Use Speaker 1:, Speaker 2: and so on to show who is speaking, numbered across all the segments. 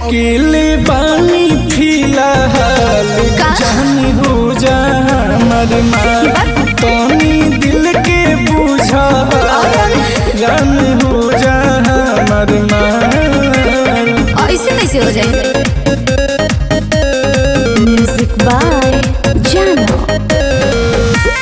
Speaker 1: अकेले बानी फिलहाल
Speaker 2: का?
Speaker 1: जानी हो जा हमर माल तनी दिल के बुझा जान हो जा हमर माल
Speaker 2: ऐसे कैसे हो जाए म्यूजिक बाय जानो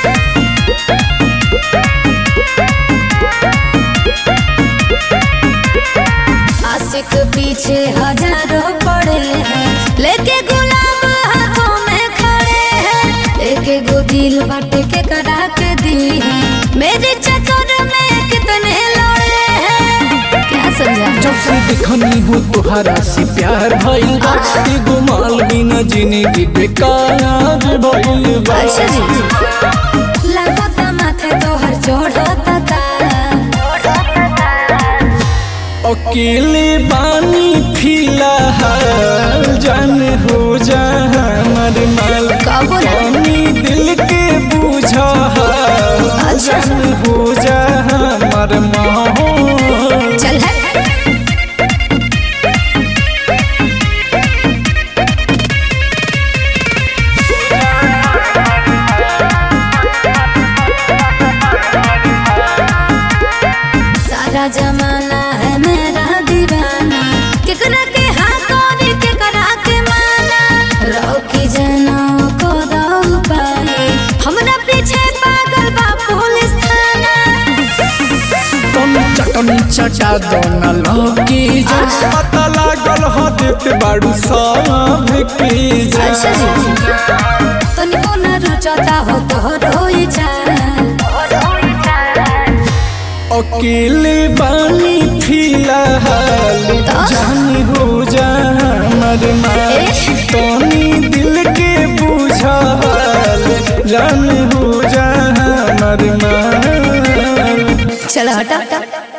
Speaker 2: आशिक पीछे हजारों पड़े हैं लेके गुलाम हाथों में खड़े हैं एक गो दिल बट के करा के दी है मेरे चक्कर में कितने लड़े हैं क्या समझा
Speaker 1: जब से देखनी हो तुहरा से प्यार भइल बा एगो माल बिना जिंदगी बेकार भइल बा
Speaker 2: अच्छा जी लगता माथे तोहर चढ़ता का
Speaker 1: अकेले बानी फिलहाल जान हो जा हमर माल
Speaker 2: कब हो रहा?
Speaker 1: तनी दिल के बुझा
Speaker 2: अच्छा।
Speaker 1: जान हो जा हमर माहौल
Speaker 2: चल है सारा जमाना है मेरा दीवाना केकरा के हाथ और केकरा के माना रोकी जनों को दो पाए हमरा पीछे पागल बा पुलिस थाना
Speaker 1: तुम चटनी चटा दो न लौकी जा पता लागल हो देत बाड़ू सब की जा
Speaker 2: अच्छा जी तनिको न रुचता हो तो रोई जान
Speaker 1: अकेले बानी फिलहाल जानी हो जा हमर माल
Speaker 2: ए?
Speaker 1: तनी दिल के बुझा जान हो जा हमर माल
Speaker 2: चलो हटा